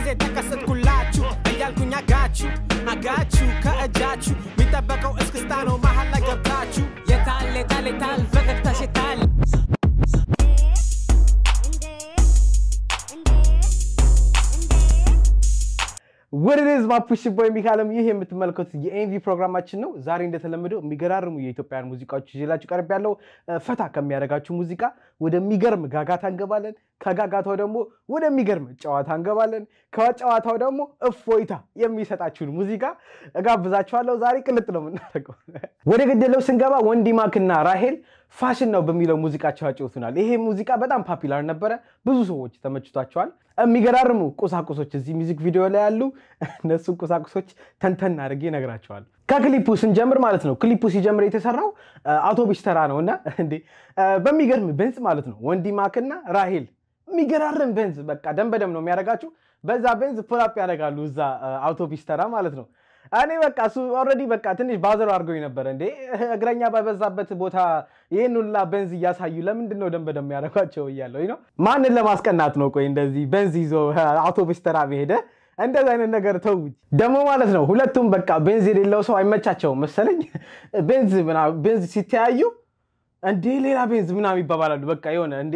ጊዜ ተከሰትኩላችሁ እያልኩኝ አጋችሁ አጋችሁ ከእጃችሁ የሚጠበቀው እስክስታ ነው መሀል ላይ ገብታችሁ የታል የታል የታል ፈገግታሽ የታል ወደዝ ማፑሽ ቦይ ሚካለም ይህ የምትመለከቱት የኤንቪ ፕሮግራማችን ነው። ዛሬ እንደተለመደው የሚገራርሙ የኢትዮጵያን ሙዚቃዎች ይዤላችሁ ቀርብ ያለው ፈታ ከሚያደርጋችሁ ሙዚቃ ወደሚገርም ጋጋታ እንገባለን። ከጋጋታው ደግሞ ወደሚገርም ጨዋታ እንገባለን። ከጨዋታው ደግሞ እፎይታ የሚሰጣችሁን ሙዚቃ እጋብዛችኋለሁ። ዛሬ ቅልጥ ነው የምናደርገው። ወደ ገደለው ስንገባ ወንዲማክና ራሄል ፋሽን ነው በሚለው ሙዚቃቸው ያጫውቱናል። ይሄ ሙዚቃ በጣም ፓፒላር ነበረ፣ ብዙ ሰዎች ተመችቷቸዋል። የሚገራርሙ ቁሳቁሶች እዚህ ሚዚክ ቪዲዮ ላይ ያሉ እነሱን ቁሳቁሶች ተንተን አድርጌ እነግራቸዋል። ከክሊፑ ስንጀምር ማለት ነው። ክሊፑ ሲጀምር የተሰራው አውቶቡስ ተራ ነው እና እንዴ በሚገርም ቤንዝ ማለት ነው ወንዲማክና ራሄል የሚገራርም ቤንዝ በቃ ደም በደም ነው የሚያደርጋችሁ። በዛ ቤንዝ ፑላፕ ያደርጋሉ እዛ አውቶቡስ ተራ ማለት ነው። እኔ በቃ እሱ ኦልሬዲ በቃ ትንሽ ባዘሩ አድርገው ነበረ። እንዴ እግረኛ በበዛበት ቦታ ይህን ሁላ ቤንዝ እያሳዩ ለምንድን ነው ደም በደም ያደርጓቸው እያለው ነው። ማንን ለማስቀናት ነው? ቆይ እንደዚህ ቤንዝ ይዞ አውቶቡስ ተራ መሄደ እንደዚህ አይነት ነገር ተው። ደግሞ ማለት ነው ሁለቱም በቃ ቤንዝ የሌለው ሰው አይመቻቸውም መሰለኝ። ቤንዝ ቤንዝ ሲተያዩ እንዴ ሌላ ቤንዝ ምናምን ይባባላሉ። በቃ የሆነ እንዴ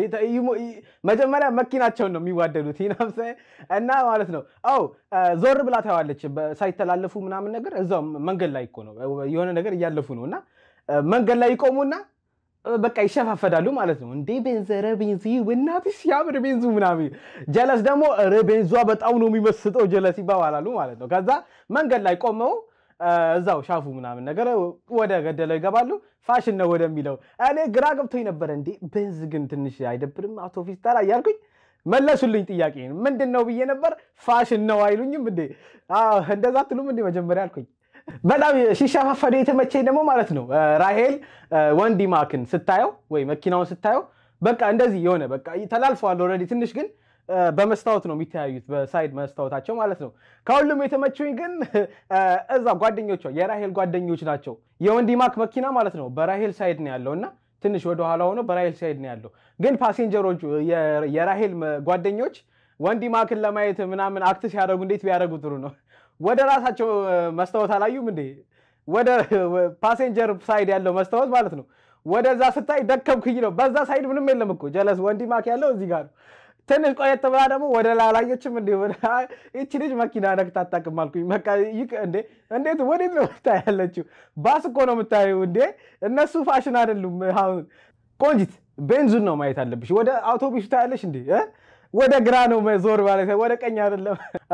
መጀመሪያ መኪናቸውን ነው የሚዋደዱት ይናምሰ እና ማለት ነው። አው ዞር ብላ ታየዋለች ሳይተላለፉ ምናምን ነገር እዛው መንገድ ላይ እኮ ነው የሆነ ነገር እያለፉ ነው እና መንገድ ላይ ይቆሙና በቃ ይሸፋፈዳሉ ማለት ነው። እንዴ ቤንዝ ረ ቤንዝ እናትሽ ሲያምር ቤንዙ ምናምን ጀለስ ደግሞ ረ ቤንዟ በጣም ነው የሚመስጠው ጀለስ ይባባላሉ ማለት ነው። ከዛ መንገድ ላይ ቆመው እዛው ሻፉ ምናምን ነገር ወደ ገደለው ይገባሉ። ፋሽን ነው ወደሚለው እኔ ግራ ገብቶኝ ነበረ። እንዴ ቤንዝ ግን ትንሽ አይደብርም አውቶቡስ ተራ እያልኩኝ መለሱልኝ። ጥያቄ ምንድን ነው ብዬ ነበር። ፋሽን ነው አይሉኝም እንዴ? እንደዛ ትሉም እንዴ መጀመሪያ አልኩኝ። በጣም ሲሸፋፈዱ የተመቸኝ ደግሞ ማለት ነው ራሄል ወንዲማክን ስታየው ወይ መኪናውን ስታየው በቃ እንደዚህ የሆነ በቃ ተላልፈዋል ኦልሬዲ ትንሽ ግን በመስታወት ነው የሚተያዩት፣ በሳይድ መስታወታቸው ማለት ነው። ከሁሉም የተመቹኝ ግን እዛ ጓደኞቿ የራሄል ጓደኞች ናቸው። የወንዲማክ መኪና ማለት ነው በራሄል ሳይድ ነው ያለው እና ትንሽ ወደኋላ ሆኖ በራሄል ሳይድ ነው ያለው። ግን ፓሴንጀሮቹ የራሄል ጓደኞች ወንዲማክን ለማየት ምናምን አክት ሲያደርጉ እንዴት ቢያደርጉ ጥሩ ነው። ወደ ራሳቸው መስታወት አላዩም እንዴ? ወደ ፓሴንጀር ሳይድ ያለው መስታወት ማለት ነው። ወደዛ ስታይ ደከምክኝ ነው። በዛ ሳይድ ምንም የለም እኮ ጀለስ ወንዲማክ ያለው እዚህ ጋር ነው። ትንሽ ቆየት ብላ ደግሞ ወደ ላላየችም እንዲ ይቺ ልጅ መኪና ነክታ አታውቅም አልኩኝ። በቃ እንዴ እንዴት ወዴት ነው ምታ ያለችው? ባስ እኮ ነው የምታየው እንዴ። እነሱ ፋሽን አይደሉም። አሁን ቆንጂት ቤንዙን ነው ማየት አለብሽ። ወደ አውቶቡሱ ታያለሽ እንዴ ወደ ግራ ነው ዞር ማለት ወደ ቀኝ አይደለም።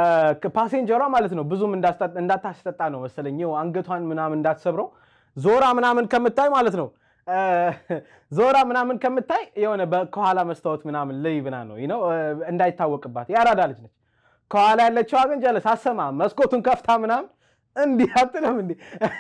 ፓሴንጀሯ ማለት ነው ብዙም እንዳታስጠጣ ነው መሰለኝ አንገቷን ምናምን እንዳትሰብረው ዞራ ምናምን ከምታይ ማለት ነው ዞራ ምናምን ከምታይ የሆነ ከኋላ መስታወት ምናምን ልይ ብና ነው ነው እንዳይታወቅባት። ያራዳ ልጅ ነች። ከኋላ ያለችዋ ግን ጀለስ አሰማ መስኮቱን ከፍታ ምናምን እንዲህ አትልም እንዲህ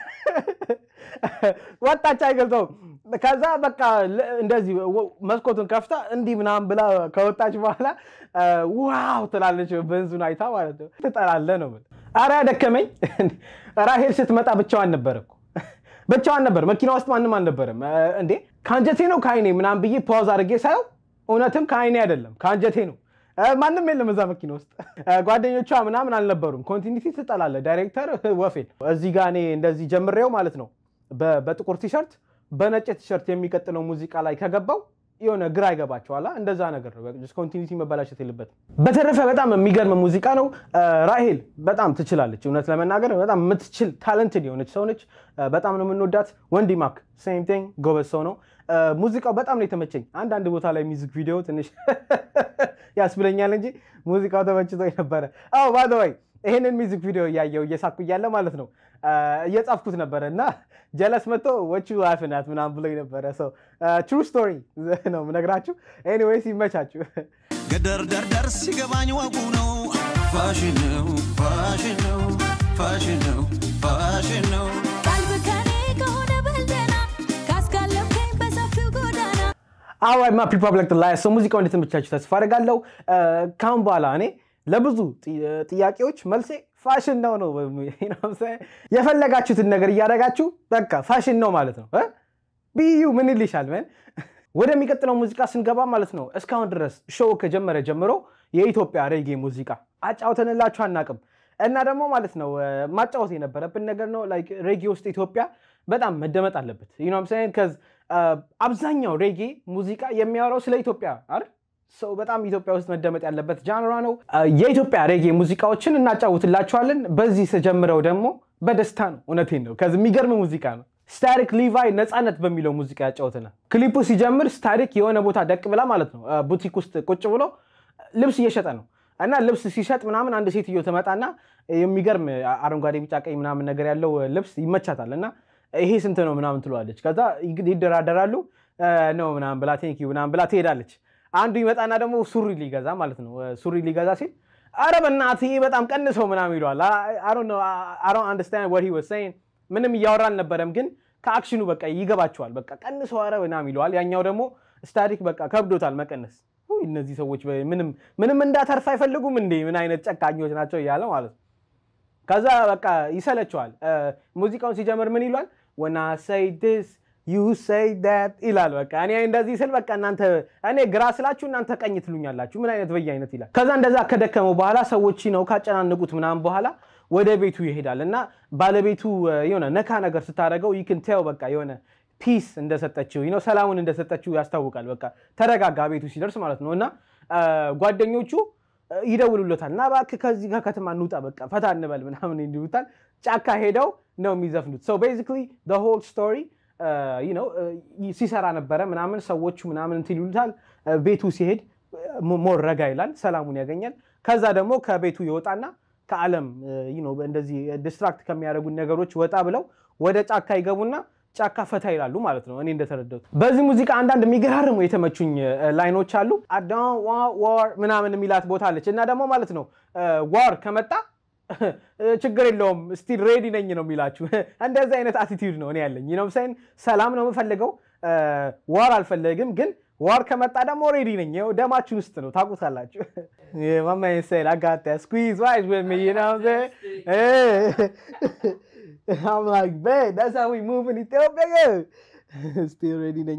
ወጣች አይገልጸውም። ከዛ በቃ እንደዚህ መስኮቱን ከፍታ እንዲህ ምናምን ብላ ከወጣች በኋላ ዋው ትላለች። በንዙን አይታ ማለት ነው። ትጠላለህ ነው። ኧረ ደከመኝ። ራሄል ስትመጣ ብቻዋን ነበር እኮ ብቻዋን ነበር። መኪና ውስጥ ማንም አልነበረም። እንዴ ከአንጀቴ ነው ከአይኔ ምናምን ብዬ ፓውዝ አድርጌ ሳየው እውነትም ከአይኔ አይደለም ከአንጀቴ ነው። ማንም የለም እዛ መኪና ውስጥ ጓደኞቿ ምናምን አልነበሩም። ኮንቲኒቲ ትጠላለ። ዳይሬክተር ወፌን እዚህ ጋ እኔ እንደዚህ ጀምሬው ማለት ነው በጥቁር ቲሸርት በነጭ ቲሸርት የሚቀጥለው ሙዚቃ ላይ ከገባው የሆነ ግራ ይገባቸዋል። እንደዛ ነገር ነው። ኮንቲኒቲ መበላሸት የለበትም። በተረፈ በጣም የሚገርም ሙዚቃ ነው። ራሄል በጣም ትችላለች። እውነት ለመናገር በጣም የምትችል ታለንትድ የሆነች ሰው ነች። በጣም ነው የምንወዳት። ወንዲማክ ሴም ቲንግ ጎበዝ ሰው ነው። ሙዚቃው በጣም ነው የተመቸኝ። አንዳንድ ቦታ ላይ ሚዚክ ቪዲዮ ትንሽ ያስብለኛል እንጂ ሙዚቃው ተመችቶ ነበረ። አዎ ባይ ይሄንን ሚዚክ ቪዲዮ እያየው እየሳኩ እያለ ማለት ነው እየጻፍኩት ነበረ እና ጀለስ መጥቶ ወቹ ላፍናት ምናምን ብሎ ነበረ። ሰው ትሩ ስቶሪ ነው ምነግራችሁ። ኤኒዌይስ ይመቻችሁ። ገደር ደርደር ሲገባኝ ወጉ ነው ፋሽን ነው ፋሽን ነው ፋሽን ነው ፋሽን ነው ቀልብ ከኔ ከሆነ በልደና ካስጋለብከኝ በሰፊው ጎዳና አዋይ ማ ፒፕል ላይ ሰው ሙዚቃው እንደተመቻችሁ ተስፋ አደርጋለሁ። ካሁን በኋላ እኔ ለብዙ ጥያቄዎች መልሴ ፋሽን ነው ነው። የፈለጋችሁትን ነገር እያደረጋችሁ በቃ ፋሽን ነው ማለት ነው። ብዩ ምን ይልሻል? ምን ወደሚቀጥለው ሙዚቃ ስንገባ ማለት ነው እስካሁን ድረስ ሾው ከጀመረ ጀምሮ የኢትዮጵያ ሬጌ ሙዚቃ አጫውተንላችሁ አናቅም። እና ደግሞ ማለት ነው እ፣ ማጫወት የነበረብን ነገር ነው ላይክ ሬጌ ውስጥ ኢትዮጵያ በጣም መደመጥ አለበት። ዩኖም ሳይን ከዝ አብዛኛው ሬጌ ሙዚቃ የሚያወራው ስለ ኢትዮጵያ አይደል? ሰው በጣም ኢትዮጵያ ውስጥ መደመጥ ያለበት ጃንራ ነው። እ፣ የኢትዮጵያ ሬጌ ሙዚቃዎችን እናጫውትላችኋለን። በዚህ ስጀምረው ደግሞ በደስታ ነው። እውነቴን ነው። ከዚህ የሚገርም ሙዚቃ ነው። ስታሪክ ሊቫይ ነፃነት በሚለው ሙዚቃ ያጫውተናል። ክሊፑ ሲጀምር ስታሪክ የሆነ ቦታ ደቅ ብላ ማለት ነው እ፣ ቡቲክ ውስጥ ቁጭ ብሎ ልብስ እየሸጠ ነው እና ልብስ ሲሸጥ ምናምን አንድ ሴትዮ ትመጣና የሚገርም አረንጓዴ፣ ቢጫ፣ ቀይ ምናምን ነገር ያለው ልብስ ይመቻታል እና ይሄ ስንት ነው ምናምን ትለዋለች። ከዛ ይግ- ይደራደራሉ እ፣ ነው ምናምን ብላ ቴንክ ዩ ምናምን ብላ ትሄዳለች። አንዱ ይመጣና ደግሞ ሱሪ ሊገዛ ማለት ነው እ፣ ሱሪ ሊገዛ ሲል አረ በእናትህ ይሄ በጣም ቀንሰው ምናምን ይለዋል። አንደርስታንድ ወት ሂ ዋዝ ሴይንግ ምንም እያወራ አልነበረም፣ ግን ከአክሽኑ በቃ ይገባቸዋል። በቃ ቀንሰው አረ ምናምን ይለዋል። ያኛው ደግሞ ስታቲክ በቃ ከብዶታል መቀነስ። ውይ እነዚህ ሰዎች በ- ምንም ምንም እንዳተርፍ አይፈልጉም እንዴ ምን አይነት ጨካኞች ናቸው እያለ ማለት ነው። ከዛ በቃ ይሰለቸዋል። እ፣ ሙዚቃውን ሲጀምር ምን ይሏል? ወና ሰይ ዲስ ዩ ሰይ ዳት ይላል። በቃ እኔ እንደዚህ ስል በቃ እናንተ እኔ ግራ ስላችሁ እናንተ ቀኝ ትሉኛላችሁ። ምን አይነት በየ አይነት ይላል። ከዛ እንደዛ ከደከመው በኋላ ሰዎች ነው ካጨናነቁት ምናምን በኋላ ወደ ቤቱ ይሄዳል እና ባለቤቱ እ፣ የሆነ ነካ ነገር ስታደርገው ይክን ቴው በቃ የሆነ ፒስ እንደሰጠችው ነው ሰላሙን እንደሰጠችው ያስታውቃል። በቃ ተረጋጋ ቤቱ ሲደርስ ማለት ነው እና እ፣ ጓደኞቹ እ፣ ይደውሉለታል እና እባክህ ከዚህ ከከተማ እንውጣ በቃ ፈታ እንበል ምናምን እንዲሉታል። ጫካ ሄደው ነው የሚዘፍኑት። ሶ ቤዚክሊ ሆል ስቶሪ ሲሰራ ነበረ ምናምን ሰዎቹ ምናምን እንትን ይሉታል። እ፣ ቤቱ ሲሄድ ሞ- ሞር ረጋ ይላል፣ ሰላሙን ያገኛል። ከዛ ደግሞ ከቤቱ ይወጣና ከዓለም እ፣ you know እንደዚህ ዲስትራክት ከሚያደርጉን ነገሮች ወጣ ብለው ወደ ጫካ ይገቡና ጫካ ፈታ ይላሉ ማለት ነው። እኔ እንደተረዳሁት በዚህ ሙዚቃ አንዳንድ የሚገራርሙ የተመቹኝ እ፣ ላይኖች አሉ። አዳን ዋር ምናምን የሚላት ቦታ አለች እና ደግሞ ማለት ነው ዋር ከመጣ እ፣ ችግር የለውም ስቲል ሬዲ ነኝ ነው የሚላችሁ። እንደዚህ አይነት አቲቲዩድ ነው እኔ ያለኝ ነው ሳይን ሰላም ነው የምፈልገው ዋር አልፈለግም፣ ግን ዋር ከመጣ ደግሞ ሬዲ ነኝ። ይኸው ደማችን ውስጥ ነው ታውቁታላችሁ። ማማ ሳይል አጋታ ስኩዝ ዋይዝ with me you know what I'm saying? Eh. I'm like, man, that's how we move in Ethiopia. Still ready ነኝ።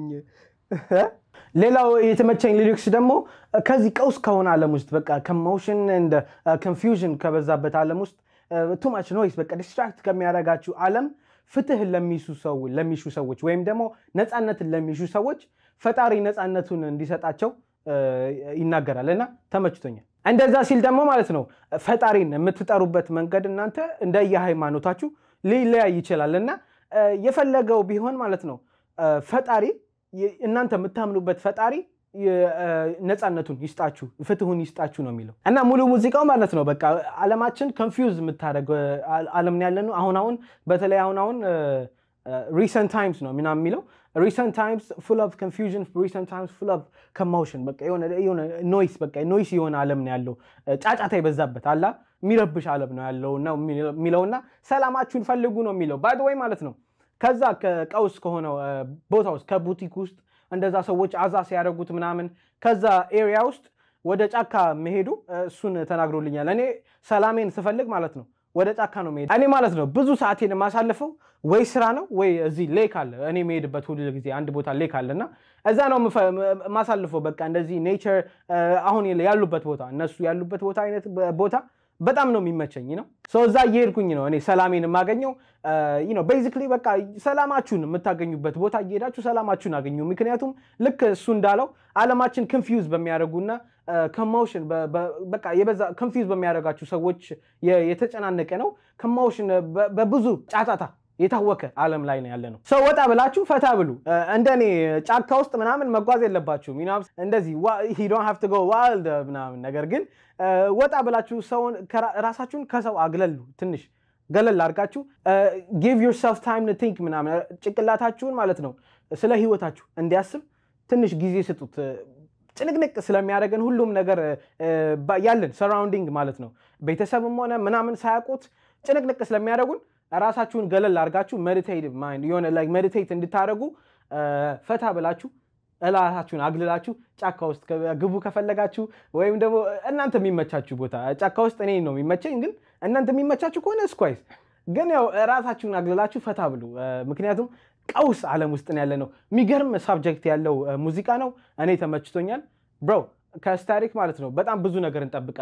ሌላው የተመቸኝ ሊሪክስ ደግሞ ከዚህ ቀውስ ከሆነ ዓለም ውስጥ በቃ ከሞሽን እንደ ኮንፊውዥን ከበዛበት ዓለም ውስጥ ቱ ማች ኖይስ በቃ ዲስትራክት ከሚያደርጋችሁ ዓለም ፍትህን ለሚሹ ሰው ለሚሹ ሰዎች ወይም ደግሞ ነፃነትን ለሚሹ ሰዎች ፈጣሪ ነፃነቱን እንዲሰጣቸው እ፣ ይናገራል እና ተመችቶኛል። እንደዛ ሲል ደግሞ ማለት ነው ፈጣሪን የምትጠሩበት መንገድ እናንተ እንደየሃይማኖታችሁ ሊለያይ ይችላል እና እ፣ የፈለገው ቢሆን ማለት ነው እ፣ ፈጣሪ የ- እናንተ የምታምኑበት ፈጣሪ የ- እ፣ ነፃነቱን ይስጣችሁ ፍትሁን ይስጣችሁ ነው የሚለው እና ሙሉ ሙዚቃው ማለት ነው በቃ ዓለማችን ኮንፊውዝ የምታደርግ እ፣ ዓለም ያለ ነው። አሁን አሁን በተለይ አሁን አሁን ሪሰንት ታይምስ ነው ምናምን የሚለው ሪሰንት ታይምስ ፉል ኦፍ ኮንፊውዥን ሪሰንት ታይምስ ፉል ኦፍ ኮሞሽን በቃ የሆነ የሆነ ኖይስ በቃ ኖይስ የሆነ ዓለም ነው ያለው እ፣ ጫጫታ የበዛበት አላ የሚረብሽ ዓለም ነው ያለው ነው የሚለውና ሰላማችሁን ፈልጉ ነው የሚለው ባይ ወይ ማለት ነው። ከዛ ከቀውስ ከሆነው እ፣ ቦታ ውስጥ ከቡቲክ ውስጥ እንደዛ ሰዎች አዛ ሲያደርጉት ምናምን ከዛ ኤሪያ ውስጥ ወደ ጫካ መሄዱ እ፣ እሱን ተናግሮልኛል። እኔ ሰላሜን ስፈልግ ማለት ነው ወደ ጫካ ነው መሄድ። እኔ ማለት ነው ብዙ ሰዓቴን የማሳልፈው ወይ ስራ ነው ወይ እዚህ ሌክ አለ። እኔ የምሄድበት ሁሉ ጊዜ አንድ ቦታ ሌክ አለ እና እዛ ነው የምፈ- የማሳልፈው። በቃ እንደዚህ ኔቸር አሁን ያሉበት ቦታ እነሱ ያሉበት ቦታ አይነት ቦታ በጣም ነው የሚመቸኝ ነው። ሰው እዛ እየሄድኩኝ ነው እኔ ሰላሜን የማገኘው። ነው ቤዚክሊ በቃ ሰላማችሁን የምታገኙበት ቦታ እየሄዳችሁ ሰላማችሁን አገኙ። ምክንያቱም ልክ እሱ እንዳለው ዓለማችን ኮንፊውዝ በሚያደርጉና ከማውሽን በቃ የበዛ ኮንፊውዝ በሚያደርጋችሁ ሰዎች የ- የተጨናነቀ ነው። ከማውሽን በብዙ ጫጫታ የታወከ ዓለም ላይ ነው ያለ ነው። ሰው ወጣ ብላችሁ ፈታ ብሉ። እንደኔ ጫካ ውስጥ ምናምን መጓዝ የለባችሁም። you know እንደዚህ ዶን ሃቭ ቱ ጎ ዋይልድ ምናምን ነገር ግን ወጣ ብላችሁ ሰውን ከራ- ራሳችሁን ከሰው አግለሉ ትንሽ ገለል አድርጋችሁ ጊቭ ዮርሰልፍ ታይም ቲንክ ምናምን ጭንቅላታችሁን ማለት ነው ስለ ህይወታችሁ እንዲያስብ ትንሽ ጊዜ ስጡት። ጭንቅንቅ ስለሚያደርገን ሁሉም ነገር እ፣ ባ- ያለን ሰራውንዲንግ ማለት ነው ቤተሰብም ሆነ ምናምን ሳያውቁት ጭንቅንቅ ስለሚያደርጉን ራሳችሁን ገለል አድርጋችሁ ሜዲቴቲቭ ማይንድ የሆነ ላይክ ሜዲቴት እንድታደርጉ እ፣ ፈታ ብላችሁ እላታችሁን አግልላችሁ ጫካ ውስጥ ከ- ግቡ ከፈለጋችሁ ወይም ደግሞ እናንተ የሚመቻችሁ ቦታ ጫካ ውስጥ እኔ ነው የሚመቸኝ፣ ግን እናንተ የሚመቻችሁ ከሆነ እስኳይስ ግን ያው ራሳችሁን አግልላችሁ ፈታ ብሉ። እ፣ ምክንያቱም ቀውስ ዓለም ውስጥ ነው ያለ ነው። የሚገርም ሳብጀክት ያለው እ፣ ሙዚቃ ነው። እኔ ተመችቶኛል ብሮ ከስታሪክ ማለት ነው በጣም ብዙ ነገር እንጠብቃለን።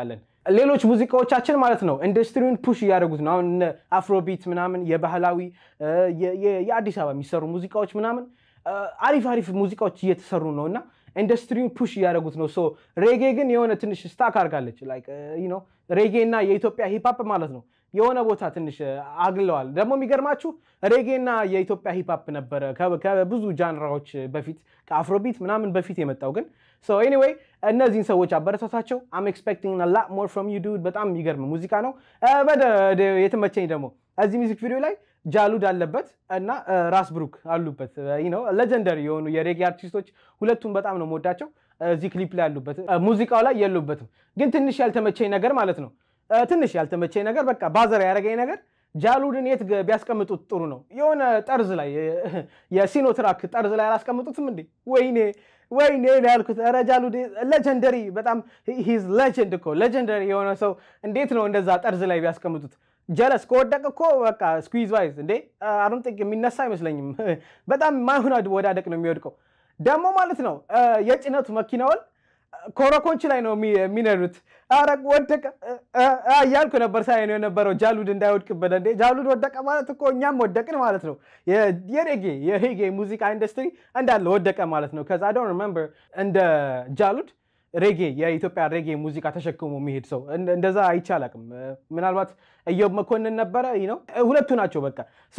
ሌሎች ሙዚቃዎቻችን ማለት ነው ኢንዱስትሪውን ፑሽ እያደረጉት ነው። አሁን እነ አፍሮቢት ምናምን የባህላዊ እ፣ የ- የ- የአዲስ አበባ የሚሰሩ ሙዚቃዎች ምናምን እ፣ አሪፍ አሪፍ ሙዚቃዎች እየተሰሩ ነው እና ኢንዱስትሪውን ፑሽ እያደረጉት ነው። ሶ ሬጌ ግን የሆነ ትንሽ ስታክ አድርጋለች። ላይክ ዩ ኖ ሬጌ እና የኢትዮጵያ ሂፕሀፕ ማለት ነው የሆነ ቦታ ትንሽ እ፣ አግለዋል። ደግሞ የሚገርማችሁ ሬጌ እና የኢትዮጵያ ሂፕሀፕ ነበረ ከ- ከብዙ ጃንራዎች በፊት ከአፍሮቢት ምናምን በፊት የመጣው ግን ሶ ኤኒዌይ እነዚህን ሰዎች አበረታታቸው። አም ኤክስፔክቲንግ ላ ሞር ፍሮም ዩ ዱድ። በጣም የሚገርም ሙዚቃ ነው። እ፣ በደ- ደ- የተመቸኝ ደግሞ እዚህ ሚዚክ ቪዲዮ ላይ ጃሉድ አለበት እና እ፣ ራስ ብሩክ አሉበት። ነው ሌጀንደሪ የሆኑ የሬጌ አርቲስቶች ሁለቱም በጣም ነው የምወዳቸው። እዚህ ክሊፕ ላይ ያሉበት እ፣ ሙዚቃው ላይ የሉበትም። ግን ትንሽ ያልተመቸኝ ነገር ማለት ነው እ፣ ትንሽ ያልተመቸኝ ነገር በቃ ባዘር ያደረገኝ ነገር ጃሉድን የት ገ- ቢያስቀምጡት ጥሩ ነው? የሆነ ጠርዝ ላይ እ፣ የሲኖ ትራክ ጠርዝ ላይ አላስቀምጡትም እንዴ? ወይኔ ወይኔ ነው ያልኩት። ኧረ ጃሉድ ሌጀንደሪ በጣም ሂዝ ሌጀንድ እኮ ሌጀንደሪ የሆነ ሰው እንዴት ነው እንደዛ ጠርዝ ላይ ቢያስቀምጡት? ጀለስ ከወደቅ እኮ በቃ ስኩዝ ዋይዝ እንዴ አሩን ጥቅ የሚነሳ አይመስለኝም። በጣም ማይሆን ወዳደቅ ነው የሚወድቀው። ደግሞ ማለት ነው እ፣ የጭነቱ መኪናውን ኮረኮንች ላይ ነው የሚ- የሚነዱት። ኧረ ወደቀ እ፣ እ፣ እያልኩ ነበር ሳይ ነው የነበረው ጃሉድ እንዳይወድቅበት። እንዴ ጃሉድ ወደቀ ማለት እኮ እኛም ወደቅን ማለት ነው። የ- የሬጌ የሬጌ ሙዚቃ ኢንዱስትሪ እንዳለ ወደቀ ማለት ነው። ከዛ ዶንት ሪመምበር እንደ ጃሉድ ሬጌ የኢትዮጵያ ሬጌ ሙዚቃ ተሸክሞ የሚሄድ ሰው እንደ- እንደዛ አይቼ አላውቅም። እ፣ ምናልባት እዮብ መኮንን ነበረ ይህ ነው ሁለቱ ናቸው። በቃ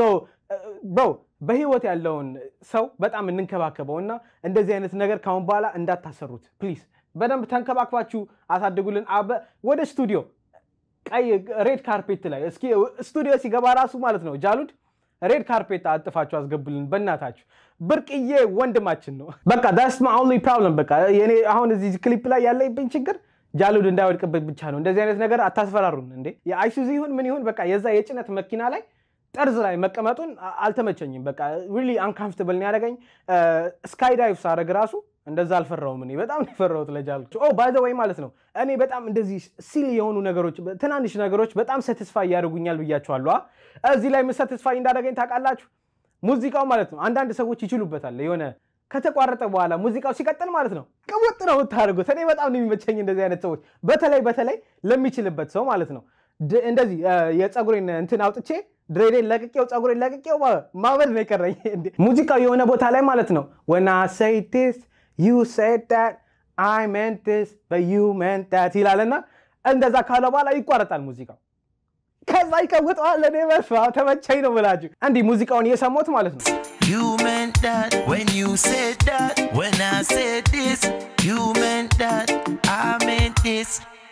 ብው በህይወት ያለውን ሰው በጣም እንንከባከበው እና እንደዚህ አይነት ነገር ካሁን በኋላ እንዳታሰሩት ፕሊዝ። በደንብ ተንከባክባችሁ አሳድጉልን። አበ- ወደ ስቱዲዮ ቀይ ሬድ ካርፔት ላይ እስኪ ስቱዲዮ ሲገባ ራሱ ማለት ነው ጃሉድ ሬድ ካርፔት አጥፋችሁ አስገቡልን በእናታችሁ። ብርቅዬ ወንድማችን ነው። በቃ ዳስ ማ ኦንሊ ፕሮብለም። በቃ የኔ አሁን እዚህ ክሊፕ ላይ ያለብኝ ችግር ጃሉድ እንዳይወድቅበት ብቻ ነው። እንደዚህ አይነት ነገር አታስፈራሩን እንዴ። የአይሱዚ ይሁን ምን ይሁን በቃ የዛ የጭነት መኪና ላይ ጠርዝ ላይ መቀመጡን አ- አልተመቸኝም። በቃ ሪሊ አንካምፍትብል ነው ያደረገኝ። ስካይ ዳይቭ ሳረግ ራሱ እንደዛ አልፈራውም። እኔ በጣም ነው የፈራሁት ለጃሉድ። ኦ ባይ ዘ ወይ ማለት ነው እኔ በጣም እንደዚህ ሲል የሆኑ ነገሮች ትናንሽ ነገሮች በጣም ሰትስፋይ ያደርጉኛል ብያቸዋለሁ። አ? እዚህ ላይ ምን ሰትስፋይ እንዳደረገኝ ታውቃላችሁ? ሙዚቃው ማለት ነው አንዳንድ ሰዎች ይችሉበታል የሆነ ከተቋረጠ በኋላ ሙዚቃው ሲቀጥል ማለት ነው ቅውጥ ነው የምታደርጉት። እኔ በጣም ነው የሚመቸኝ እንደዚህ አይነት ሰዎች፣ በተለይ በተለይ ለሚችልበት ሰው ማለት ነው። ድ- እንደዚህ እ፣ የፀጉሬን እንትን አውጥቼ ድሬዴን ለቅቄው ፀጉሬን ለቅቄው ማ- ማበድ ነው የቀረኝ። እንዴ! ሙዚቃው የሆነ ቦታ ላይ ማለት ነው when I say this you said that I meant this but you meant that ይላልና እንደዛ ካለ በኋላ ይቋረጣል ሙዚቃው። ከዛ ይቀውጠዋል። እኔ በስመ አብ ተመቸኝ ነው ብላችሁ እንዲህ ሙዚቃውን እየሰማሁት ማለት ነው You meant that when you said that. When I said this, you meant that. I meant this.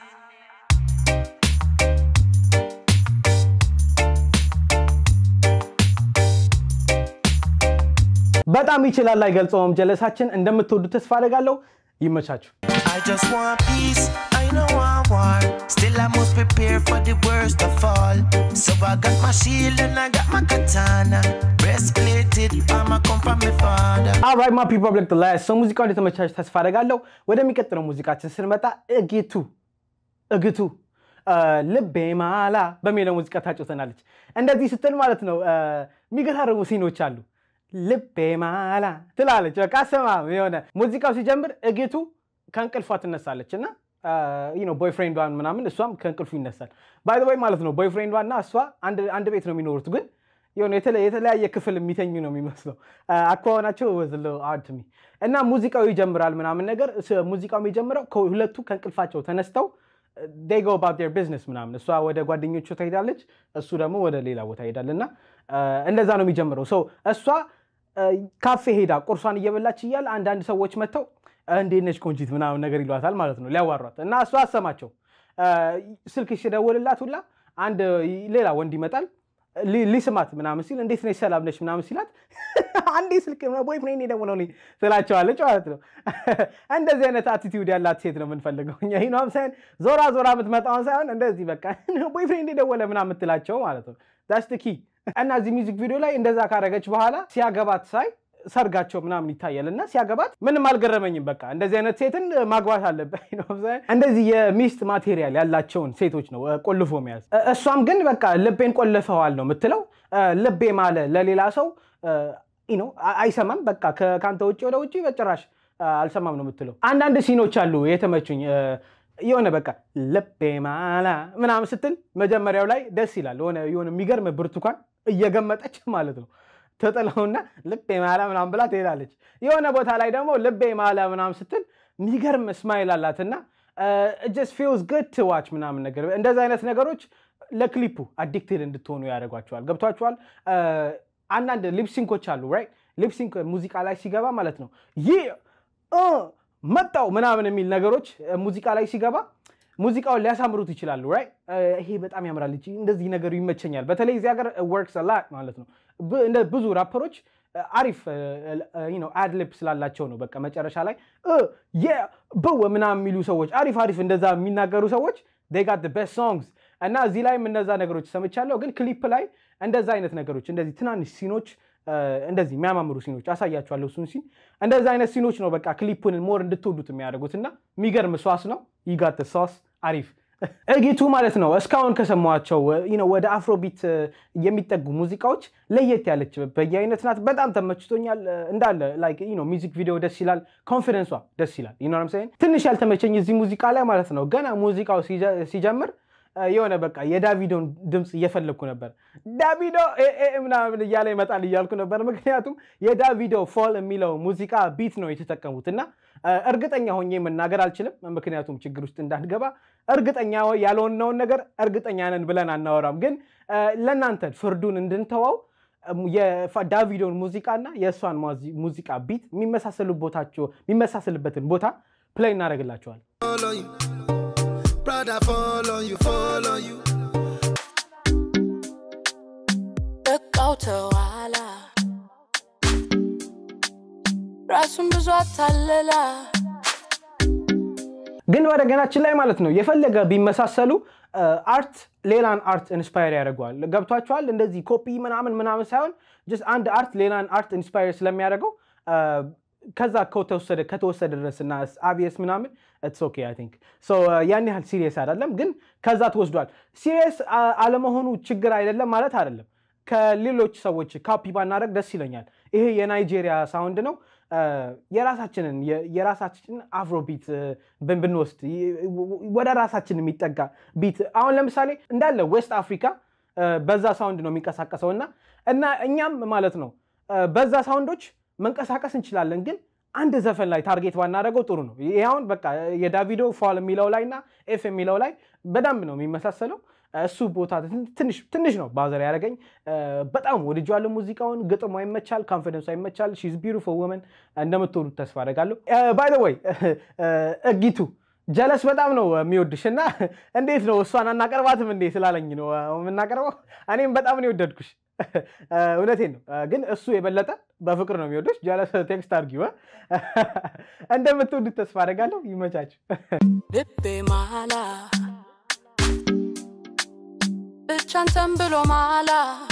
በጣም ይችላል አይገልጸውም። ጀለሳችን እንደምትወዱ ተስፋ አደርጋለሁ። ይመቻችሁ። I just want peace. I know I want. Still, I must prepare for the worst of all. So I got my shield and I got my katana. Breastplated, I'ma come from my father. አራይት ማ ፒፕል ኦፍ ላይ ሰው ሙዚቃው እንደተመቻችሁ ተስፋ አደርጋለሁ። ወደሚቀጥለው ሙዚቃችን ስንመጣ እጌቱ እግቱ እ፣ ልቤ ማላ በሚለው ሙዚቃ ታጫውተናለች። እንደዚህ ስትል ማለት ነው እ፣ የሚገራርሙ ሲኖች አሉ። ልቤ ማላ ትላለች። በቃ አሰማም የሆነ ሙዚቃው ሲጀምር እግቱ ከእንቅልፏ ትነሳለች እና ቦይፍሬንዷን ምናምን እሷም ከእንቅልፉ ይነሳል። ባይ ዘ ወይ ማለት ነው ቦይፍሬንዷ እና እሷ አንድ አንድ ቤት ነው የሚኖሩት ግን የሆነ የተለ- የተለያየ ክፍል የሚተኙ ነው የሚመስለው አኳኋናቸው ወዝሎ አድሚ እና ሙዚቃው ይጀምራል ምናምን ነገር ስ- ሙዚቃው የሚጀምረው ከሁለቱ ከእንቅልፋቸው ተነስተው they go about their business ምናምን እሷ ወደ ጓደኞቹ ትሄዳለች እሱ ደግሞ ወደ ሌላ ቦታ ይሄዳል እና እ፣ እንደዛ ነው የሚጀምረው ሰው እሷ እ፣ ካፌ ሄዳ ቁርሷን እየበላች እያለ አንዳንድ ሰዎች መጥተው እ፣ እንዴት ነች ቆንጂት ምናምን ነገር ይሏታል ማለት ነው ሊያዋሯት እና እሷ አሰማቸው እ፣ ስልክ ሲደውልላት ሁላ አንድ ሌላ ወንድ ይመጣል ሊ- ሊስማት ምናምን ሲል እንዴት ነች ሰላም ነች ምናምን ሲላት አንዴ ስልክ ቦይፍሬንድ የደወለልኝ ትላቸዋለች ማለት ነው። እንደዚህ አይነት አቲቲዩድ ያላት ሴት ነው የምንፈልገው እኛ ይህ ነው ሳይሆን ዞራ ዞራ የምትመጣውን ሳይሆን እንደዚህ በቃ ቦይፍሬንድ የደወለ ምናምን የምትላቸው ማለት ነው። ዳስ ኪ እና እዚህ ሚዚክ ቪዲዮ ላይ እንደዛ ካረገች በኋላ ሲያገባት ሳይ ሰርጋቸው ምናምን ይታያል እና ሲያገባት ምንም አልገረመኝም። በቃ እንደዚህ አይነት ሴትን ማግባት አለበት ነው እንደዚህ የሚስት ማቴሪያል ያላቸውን ሴቶች ነው እ፣ ቆልፎ መያዝ። እ፣ እሷም ግን በቃ ልቤን ቆልፈዋል ነው የምትለው። እ፣ ልቤ ማለ ለሌላ ሰው እ፣ ነው አይሰማም። በቃ ከ- ከአንተ ውጭ ወደ ውጭ በጭራሽ እ፣ አልሰማም ነው የምትለው። አንዳንድ ሲኖች አሉ የተመቹኝ እ፣ የሆነ በቃ ልቤ ማላ ምናምን ስትል መጀመሪያው ላይ ደስ ይላል። የሆነ የሆነ የሚገርም ብርቱካን እየገመጠች ማለት ነው ተጥለውና ልቤ ማላ ምናምን ብላ ትሄዳለች። የሆነ ቦታ ላይ ደግሞ ልቤ ማላ ምናምን ስትል የሚገርም ስማይል አላትና ጀስ ፊልስ ግድ ቱ ዋች ምናምን ነገር እንደዚህ አይነት ነገሮች ለክሊፑ አዲክትድ እንድትሆኑ ያደርጓቸዋል። ገብቷቸዋል። አንዳንድ ሊፕሲንኮች አሉ ራይት ሊፕሲንክ ሙዚቃ ላይ ሲገባ ማለት ነው ይህ መጣው ምናምን የሚል ነገሮች ሙዚቃ ላይ ሲገባ ሙዚቃውን ሊያሳምሩት ይችላሉ። ራይት ይሄ በጣም ያምራል፣ እቺ እንደዚህ ነገሩ ይመቸኛል። በተለይ እዚህ ሀገር ወርክስ ላት ማለት ነው። ብ- እንደ ብዙ ራፐሮች አሪፍ አድሊፕ ስላላቸው ነው። በቃ መጨረሻ ላይ ብው ምናምን የሚሉ ሰዎች አሪፍ አሪፍ እንደዛ የሚናገሩ ሰዎች they got the best songs እና እዚህ ላይም እነዛ ነገሮች ሰምቻለሁ። ግን ክሊፕ ላይ እንደዛ አይነት ነገሮች እንደዚህ ትናንሽ ሲኖች እንደዚህ የሚያማምሩ ሲኖች አሳያችኋለሁ። እሱን ሲን እንደዛ አይነት ሲኖች ነው በቃ ክሊፑን ሞር እንድትወዱት የሚያደርጉት እና የሚገርም ሷስ ነው። ይጋት ሷስ አሪፍ እጊቱ ማለት ነው። እስካሁን ከሰማኋቸው you know ወደ አፍሮቢት የሚጠጉ ሙዚቃዎች ለየት ያለች በየአይነት ናት። በጣም ተመችቶኛል። እንዳለ like you know ሚዚክ ቪዲዮ ደስ ይላል። ኮንፊደንሷ ደስ ይላል። you know what I'm saying? ትንሽ ያልተመቸኝ እዚህ ሙዚቃ ላይ ማለት ነው ገና ሙዚቃው ሲጀ- ሲጀምር የሆነ በቃ የዳቪዶን ድምፅ እየፈለግኩ ነበር። ዳቪዶ ኤ ኤ ምናምን እያለ ይመጣል እያልኩ ነበር። ምክንያቱም የዳቪዶ ፎል የሚለው ሙዚቃ ቢት ነው የተጠቀሙት እና እርግጠኛ ሆኜ መናገር አልችልም፣ ምክንያቱም ችግር ውስጥ እንዳንገባ። እርግጠኛ ያልሆነውን ነገር እርግጠኛ ነን ብለን አናወራም። ግን ለእናንተ ፍርዱን እንድንተዋው የዳቪዶን ሙዚቃና የእሷን ሙዚቃ ቢት የሚመሳሰሉቦታቸው የሚመሳሰልበትን ቦታ ፕሌይ እናደርግላቸዋል። follow you. Brother, follow you, follow you. በቃው ተዋላ ራሱን ብዙ አታለላ ግን ወደ ገናችን ላይ ማለት ነው የፈለገ ቢመሳሰሉ አርት ሌላን አርት ኢንስፓየር ያደርገዋል። ገብቷቸዋል። እንደዚህ ኮፒ ምናምን ምናምን ሳይሆን ጀስት አንድ አርት ሌላን አርት ኢንስፓየር ስለሚያደርገው ከዛ ከተወሰደ ከተወሰደ ድረስ እና አብየስ ምናምን ኢትስ ኦኬ አይ ቲንክ ሶ ያን ያህል ሲሪየስ አይደለም፣ ግን ከዛ ተወስዷል። ሲሪየስ አለመሆኑ ችግር አይደለም ማለት አይደለም። ከሌሎች ሰዎች ካፒ ባናደረግ ደስ ይለኛል። ይሄ የናይጄሪያ ሳውንድ ነው። የራሳችንን የራሳችንን አፍሮ ቢት ብንወስድ ወደ ራሳችን የሚጠጋ ቢት አሁን ለምሳሌ እንዳለ ዌስት አፍሪካ በዛ ሳውንድ ነው የሚንቀሳቀሰው እና እና እኛም ማለት ነው በዛ ሳውንዶች መንቀሳቀስ እንችላለን ግን አንድ ዘፈን ላይ ታርጌት ባናደረገው ጥሩ ነው። ይሄ አሁን በቃ የዳቪዶ ፋል የሚለው ላይ እና ኤፍ የሚለው ላይ በደንብ ነው የሚመሳሰለው። እሱ ቦታ ትንሽ ነው ባዘር ያደረገኝ። በጣም ወድጄዋለሁ ሙዚቃውን። ግጥሟ ይመቻል፣ ኮንፊደንሷ ይመቻል። ሺዝ ቢዩቲፉል ውመን እንደምትወዱት ተስፋ አደርጋለሁ። ባይ ዘ ወይ እጊቱ ጀለስ በጣም ነው የሚወድሽ እና እንዴት ነው እሷን አናቀርባትም እንዴ ስላለኝ ነው የምናቀርበው። እኔም በጣም ነው የወደድኩሽ። እውነቴን ነው ግን እሱ የበለጠ በፍቅር ነው የሚወደች። ጀለስ ቴክስት አድርጊው። እንደምትወዱት ተስፋ አደርጋለሁ። ይመቻችሁ። ልቤ ማላ ብቻንተን ብሎ ማላ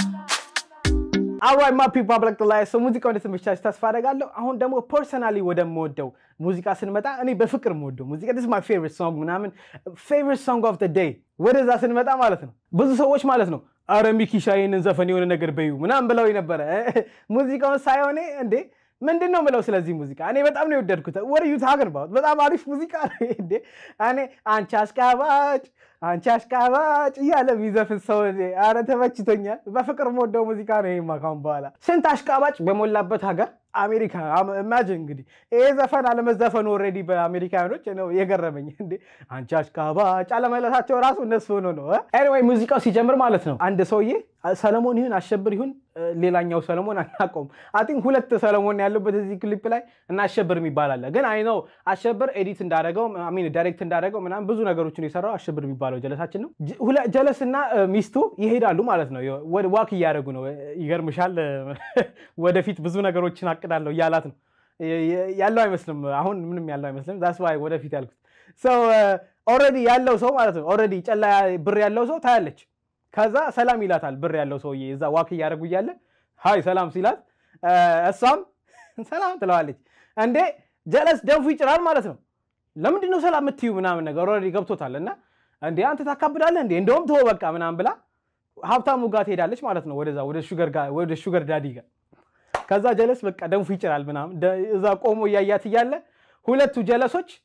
አራይ ማ ፒፕል ብላክ ላይ ሰው ሙዚቃው እንደተመቻችሁ ተስፋ አደርጋለሁ። አሁን ደግሞ ፐርሰናሊ ወደምወደው ሙዚቃ ስንመጣ እኔ በፍቅር የምወደው ሙዚቃ ስ ማይ ፌቨሪት ሶንግ ምናምን ፌቨሪት ሶንግ ኦፍ ዴይ ወደዛ ስንመጣ ማለት ነው ብዙ ሰዎች ማለት ነው አረ ሚኪሻ ይህንን ዘፈን የሆነ ነገር በዩ ምናምን ብለው ነበረ። ሙዚቃውን ሳይሆኔ እንዴ ምንድን ነው ምለው ስለዚህ ሙዚቃ እኔ በጣም ነው የወደድኩት። ወደ ዩ ታገር በጣም አሪፍ ሙዚቃ ነው እንዴ እኔ አንቺ አሽቃባጭ አንቺ አሽቃባጭ እያለ የሚዘፍን ሰው አረ ተመችቶኛል። በፍቅር የምወደው ሙዚቃ ነው ይሄማ። ካሁን በኋላ ስንት አሽቃባጭ በሞላበት ሀገር አሜሪካ ኢማጂን እንግዲህ ይሄ ዘፈን አለመዘፈኑ ኦልሬዲ በአሜሪካኖች ነው የገረመኝ። እንዴ አንቺ አሽቃባጭ አለመለሳቸው ራሱ እነሱ ሆኖ ነው። ኤኒዌይ ሙዚቃው ሲጀምር ማለት ነው አንድ ሰውዬ ሰለሞን ይሁን አሸብር ይሁን ሌላኛው ሰለሞን አናውቀውም። አይ ሁለት ሰለሞን ያሉበት እዚህ ክሊፕ ላይ እና አሸብር የሚባል አለ። ግን አይ ነው አሸብር ኤዲት እንዳደረገው ሚን ዳይሬክት እንዳደረገው ምናምን ብዙ ነገሮችን የሰራው አሸብር የሚባለው ጀለሳችን ነው። ጀለስ እና ሚስቱ ይሄዳሉ ማለት ነው። ዋክ እያደረጉ ነው። ይገርምሻል። ወደፊት ብዙ ነገሮችን አቅዳለሁ እያላት ነው ያለው አይመስልም። አሁን ምንም ያለው አይመስልም። ዛስ ዋይ ወደፊት ያልኩት ሰው ኦልሬዲ ያለው ሰው ማለት ነው። ኦልሬዲ ጨላ ብር ያለው ሰው ታያለች። ከዛ ሰላም ይላታል ብር ያለው ሰውዬ እዛ ዋክ እያደረጉ እያለ ሀይ ሰላም ሲላት እሷም ሰላም ትለዋለች። እንዴ ጀለስ ደንፉ ይጭራል ማለት ነው። ለምንድን ነው ሰላም የምትዩ ምናምን ነገር ኦልሬዲ ገብቶታል። እና እንዴ አንተ ታካብዳለህ እንዴ እንደውም ተወው በቃ ምናምን ብላ ሀብታሙ ጋር ትሄዳለች ማለት ነው። ወደዛ ወደ ሹገር ዳዲ ጋር ከዛ ጀለስ በቃ ደንፉ ይጭራል ምናምን እዛ ቆሞ እያያት እያለ ሁለቱ ጀለሶች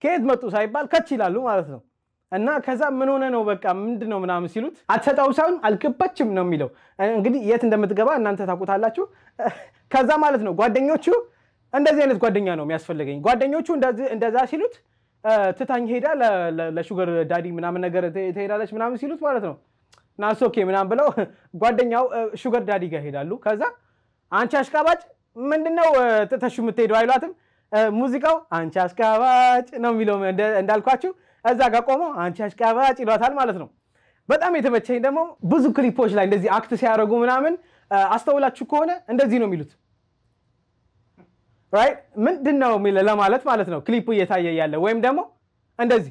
ከየት መጡ ሳይባል ከች ይላሉ ማለት ነው። እና ከዛ ምን ሆነ ነው በቃ ምንድን ነው ምናምን ሲሉት አትሰጠው ሳይሆን አልገባችም ነው የሚለው። እንግዲህ የት እንደምትገባ እናንተ ታውቁታላችሁ። ከዛ ማለት ነው ጓደኞቹ እንደዚህ አይነት ጓደኛ ነው የሚያስፈልገኝ። ጓደኞቹ እንደዚህ- እንደዛ ሲሉት እ፣ ትታኝ ሄዳ ለ- ለ- ለሹገር ዳዲ ምናምን ነገር ት- ትሄዳለች ምናምን ሲሉት ማለት ነው ናስ ኦኬ ምናምን ብለው ጓደኛው እ፣ ሹገር ዳዲ ጋር ሄዳሉ። ከዛ አንቺ አሽቃባጭ ምንድነው እ፣ ትተሹ የምትሄደው አይሏትም። እ፣ ሙዚቃው አንቺ አሽቃባጭ ነው የሚለው እንደ- እንዳልኳችሁ እዛ ጋር ቆመው አንቺ አሽቃባጭ ይሏታል ማለት ነው። በጣም የተመቸኝ ደግሞ ብዙ ክሊፖች ላይ እንደዚህ አክት ሲያደርጉ ምናምን እ፣ አስተውላችሁ ከሆነ እንደዚህ ነው የሚሉት ራይት ምንድን ነው የሚል ለማለት ማለት ነው ክሊፑ እየታየ ያለ ወይም ደግሞ እንደዚህ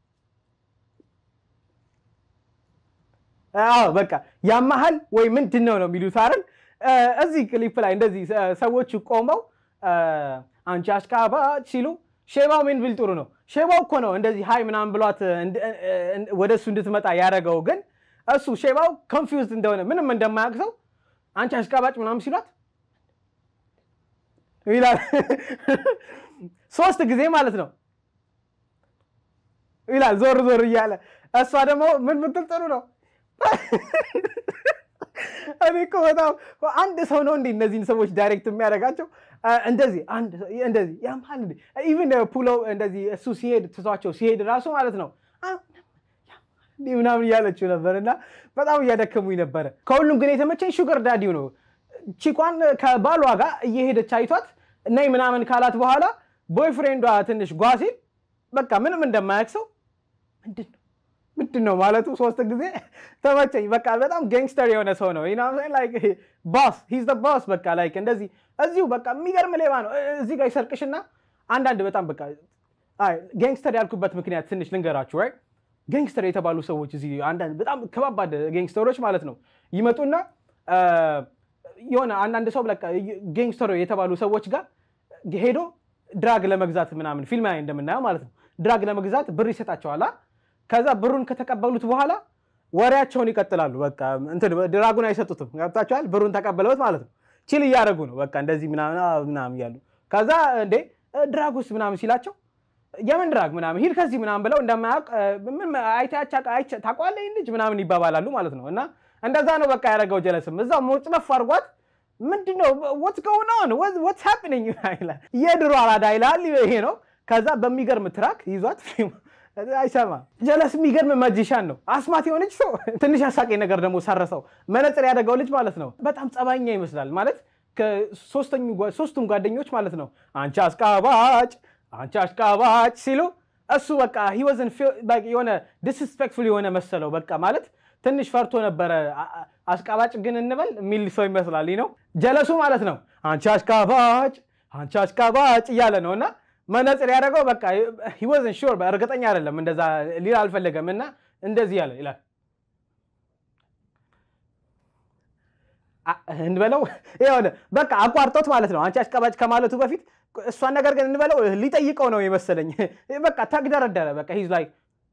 አዎ በቃ ያመሃል ወይ ምንድን ነው ነው የሚሉት አይደል እ፣ እዚህ ክሊፕ ላይ እንደዚህ እ፣ ሰዎቹ ቆመው እ፣ አንቺ አሽቃባጭ ሲሉ ሼባው ምን ቢል ጥሩ ነው ሼባው እኮ ነው እንደዚህ ሀይ ምናምን ብሏት እንድ- እ፣ እ፣ ወደ እሱ እንድትመጣ ያደረገው ግን እሱ ሼባው ኮንፊውዝድ እንደሆነ ምንም እንደማያውቅ ሰው አንቺ አሽቃባጭ ምናምን ሲሏት ይላል ሶስት ጊዜ ማለት ነው ይላል ዞር ዞር እያለ እሷ ደግሞ ምን ምትል ጥሩ ነው እኔ እኮ በጣም አንድ ሰው ነው እንዴ እነዚህን ሰዎች ዳይሬክት የሚያደርጋቸው አ፣ እንደዚህ አንድ ሰው- እንደዚህ ያምሃል እንዴ ኢቭን ፑሎ እንደዚህ እሱ ሲሄድ ትቷቸው ሲሄድ ራሱ ማለት ነው አ፣ እንዲህ ምናምን እያለችው ነበር እና በጣም እያደከሙኝ ነበረ። ከሁሉም ግን የተመቸኝ ሹገር ዳዲው ነው። ቺኳን ከባሏ ጋር እየሄደች አይቷት ነይ ምናምን ካላት በኋላ ቦይፍሬንዷ ትንሽ ጓ ሲል በቃ ምንም እንደማያውቅ ሰው ምንድን ነው ምንድን ነው ማለቱ ሶስት ጊዜ ተመቸኝ። በቃ በጣም ጋንግስተር የሆነ ሰው ነው ባስ ሂዝ ባስ በቃ ላይክ እንደዚህ እዚሁ በቃ የሚገርም ሌባ ነው። እዚህ ጋር ይሰርቅሽና አንዳንድ በጣም በቃ ጋንግስተር ያልኩበት ምክንያት ትንሽ ልንገራችሁ ራይት ጋንግስተር የተባሉ ሰዎች እዚህ አንዳንድ በጣም ከባባድ ጋንግስተሮች ማለት ነው ይመጡና አ፣ የሆነ አንዳንድ ሰው በቃ ጋንግስተር የተባሉ ሰዎች ጋር ሄዶ ድራግ ለመግዛት ምናምን ፊልም ላይ እንደምናየው ማለት ነው ድራግ ለመግዛት ብር ይሰጣቸዋል። አ? ከዛ ብሩን ከተቀበሉት በኋላ ወሬያቸውን ይቀጥላሉ። በቃ እንትን ድራጉን አይሰጡትም። ገብታችኋል? ብሩን ተቀበለውት ማለት ነው ቺል እያደረጉ ነው። በቃ እንደዚህ ምናምን አ፣ ምናምን እያሉ ከዛ እንዴ ድራግ ውስጥ ምናምን ሲላቸው የምን ድራግ ምናምን ሂድ ከዚህ ምናምን ብለው እንደማያውቅ እ፣ ምን አይታቻ ታውቀዋለህ ይህን ልጅ ምናምን ይባባላሉ ማለት ነው። እና እንደዛ ነው በቃ ያደረገው ጀለስም እዛው ሞጭለፍ አድርጓት ምንድን ነው ወትስ ጎይንግ ኦን ወትስ ሃፕኒንግ ይላል። የድሮ አራዳ ይላል ይሄ ነው። ከዛ በሚገርም ትራክ ይዟት አይሰማ ጀለስ የሚገርም መጂሻን ነው። አስማት የሆነች ሰው ትንሽ አሳቂ ነገር ደግሞ ሰረሰው መነጽር ያደረገው ልጅ ማለት ነው። በጣም ጸባኛ ይመስላል ማለት ከሶስተኙ ጓ- ሶስቱም ጓደኞች ማለት ነው አንቺ አስቃባጭ አንቺ አሽቃባጭ ሲሉ እሱ በቃ he wasn't feel- like የሆነ ዲስስፔክትፉል የሆነ መሰለው በቃ ማለት ትንሽ ፈርቶ ነበረ። አ- አ- አሽቃባጭ ግን እንበል የሚል ሰው ይመስላል ነው ጀለሱ ማለት ነው። አንቺ አሽቃባጭ አንቺ አሽቃባጭ እያለ ነው እና መነጽር ያደረገው በቃ he wasn't sure እርግጠኛ አይደለም እንደዛ ሊል አልፈለገም እና እንደዚህ ያለ ይላል አ- እንበለው የሆነ በቃ አቋርጦት ማለት ነው። አንቺ አሽቃባጭ ከማለቱ በፊት እሷን ነገር ግን እንበለው ሊጠይቀው ነው የመሰለኝ። በቃ ተግደረደረ። በቃ ሂዝ ላይ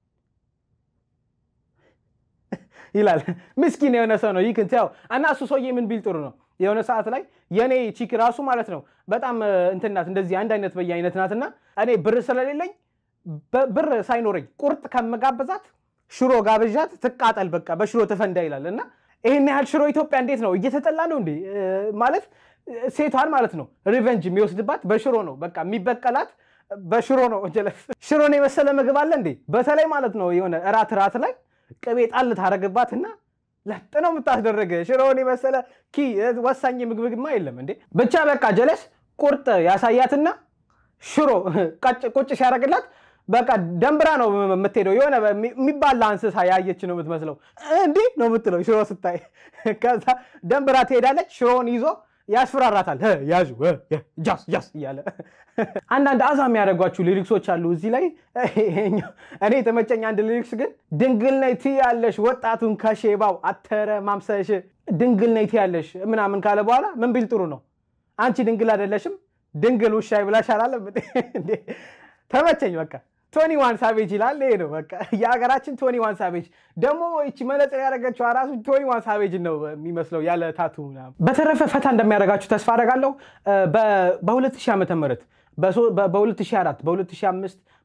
ይላል። ምስኪን የሆነ ሰው ነው ይክን ያው እና እሱ ሰውዬ ምን ቢል ጥሩ ነው የሆነ ሰዓት ላይ የእኔ ቺክ ራሱ ማለት ነው በጣም እ፣ እንትን ናት እንደዚህ አንድ አይነት በየአይነት ናትና እኔ ብር ስለሌለኝ በ- ብር ሳይኖረኝ ቁርጥ ከምጋብዛት ሽሮ ጋብዣት ትቃጠል በቃ በሽሮ ትፈንዳ ይላል እና ይህን ያህል ሽሮ ኢትዮጵያ እንዴት ነው እየተጠላ ነው እንዴ እ፣ ማለት እ፣ ሴቷን ማለት ነው ሪቨንጅ የሚወስድባት በሽሮ ነው በቃ የሚበቀላት በሽሮ ነው ጀለስ ሽሮን የመሰለ ምግብ አለ እንዴ በተለይ ማለት ነው የሆነ እራት እራት ላይ ቅቤ ጣል ታደረግባትና ለጥ ነው የምታስደረገ ሽሮውን የመሰለ ኪ ወሳኝ ምግብግማ የለም እንዴ ብቻ በቃ ጀለስ ቁርጥ ያሳያትና ሽሮ ቀጭ- ቁጭ ሲያደርግላት በቃ ደንብራ ነው የምትሄደው። የሆነ የሚባላ እንስሳ ያየች ነው የምትመስለው። እንዲህ ነው የምትለው ሽሮ ስታይ። ከዛ ደንብራ ትሄዳለች። ሽሮውን ይዞ ያስፈራራታል። "ህ፣ ያዙ ህ፣ ህ፣ ጃስ ጃስ እያለ አንዳንድ አዛ የሚያደርጓችሁ ሊሪክሶች አሉ እዚህ ላይ። ይሄኛው እኔ የተመቸኝ አንድ ሊሪክስ ግን ድንግል ነይ ትያለሽ ወጣቱን ከሼባው አተረ ማምሰሽ ድንግል ነይ ትያለሽ ምናምን ካለ በኋላ ምን ቢል ጥሩ ነው? አንቺ ድንግል አይደለሽም ድንግል ውሻ ይብላሽ አላለም እንዴ? ተመቸኝ በቃ ቶኒ ዋን ሳቬጅ ይላል። ይሄ ነው በቃ የሀገራችን ቶኒ ዋን ሳቬጅ። ደግሞ ይቺ መነጽር ያደረገችው ራሱ ቶኒ ዋን ሳቬጅ ነው የሚመስለው ያለ ታቱ ምናምን። በተረፈ ፈታ እንደሚያደርጋችሁ ተስፋ አደርጋለሁ። በ2000 ዓመተ ምህረት በ2004 በ2005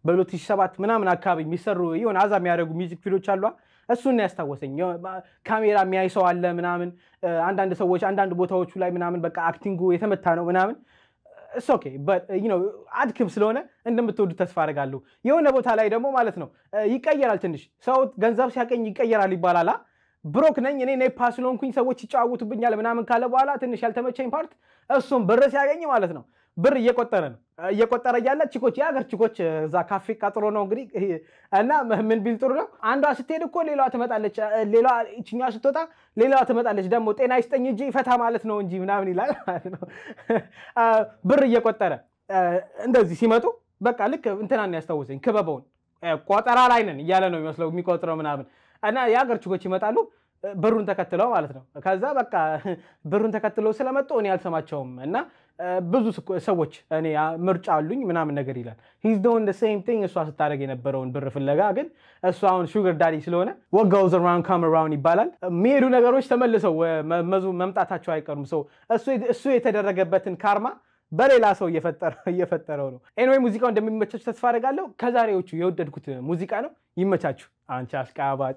በ2007 ምናምን አካባቢ የሚሰሩ የሆነ አዛ የሚያደርጉ ሚዚክ ቪዲዮች አሏ። እሱን ነው ያስታወሰኝ። የሆነ ካሜራ የሚያይ ሰው አለ ምናምን፣ አንዳንድ ሰዎች አንዳንድ ቦታዎቹ ላይ ምናምን በቃ አክቲንጉ የተመታ ነው ምናምን እስ ኦኬ አድክም ስለሆነ እንደምትወዱ ተስፋ አደርጋለሁ። የሆነ ቦታ ላይ ደግሞ ማለት ነው ይቀየራል። ትንሽ ሰው ገንዘብ ሲያገኝ ይቀየራል ይባላል። አ? ብሮክ ነኝ እኔ ኔፓ ስለሆንኩኝ ሰዎች ይጨዋወቱብኛል ምናምን ካለ በኋላ ትንሽ ያልተመቸኝ ፓርት እሱም ብር ሲያገኝ ማለት ነው ብር እየቆጠረ ነው እየቆጠረ እያለ ቺኮች የሀገር ቺኮች እዛ ካፌ ቀጥሮ ነው እንግዲህ እና ምን ቢል ጥሩ ነው አንዷ ስትሄድ እኮ ሌላዋ ትመጣለች ሌላ ይችኛዋ ስትወጣ ሌላዋ ትመጣለች ደግሞ ጤና ይስጠኝ እንጂ ፈታ ማለት ነው እንጂ ምናምን ይላል ማለት ነው ብር እየቆጠረ እንደዚህ ሲመጡ በቃ ልክ እንትናን ያስታውሰኝ ክበበውን ቆጠራ ላይ ነን እያለ ነው የሚመስለው የሚቆጥረው ምናምን እና የሀገር ችኮች ይመጣሉ ብሩን ተከትለው ማለት ነው። ከዛ በቃ ብሩን ተከትለው ስለመጡ እኔ አልሰማቸውም እና ብዙ ሰዎች እኔ ምርጫ አሉኝ ምናምን ነገር ይላል። ሂዝ ዶን ሴም ቲንግ እሷ ስታደርግ የነበረውን ብር ፍለጋ ግን እሱ አሁን ሹገር ዳዲ ስለሆነ what goes around come around ይባላል። የሚሄዱ ነገሮች ተመልሰው መዙ መምጣታቸው አይቀሩም። ሰው እሱ የተደረገበትን ካርማ በሌላ ሰው እየፈጠረው ነው። ኤንዌይ ሙዚቃው እንደሚመቻችሁ ተስፋ አደርጋለሁ። ከዛሬዎቹ የወደድኩት ሙዚቃ ነው። ይመቻችሁ። አንቺ አሽቃባጭ